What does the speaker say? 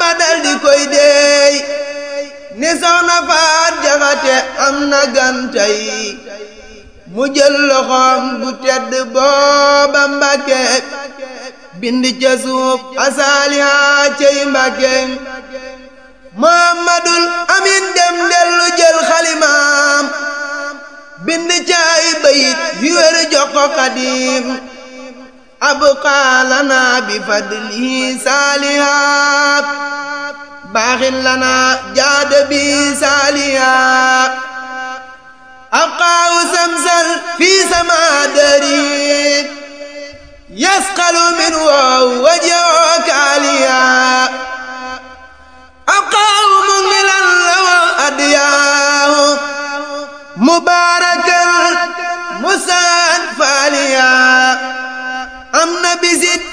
Bamba dal di koy deey ni soxna faat jaxate am na gantay mu jël loxoom bu tedd booba Mbàkke bind ca suuf asaaliha cey Mbàkke Muhammadul Amin dem dellu jël xalimaam bind ca ay bayit yu wér jox ko Xaadim abqaa lanaa bi fadlihi saalihaat baaxin lanaa jaada bi saalihaat abqaahu samsal fi samaa dari yasqalu min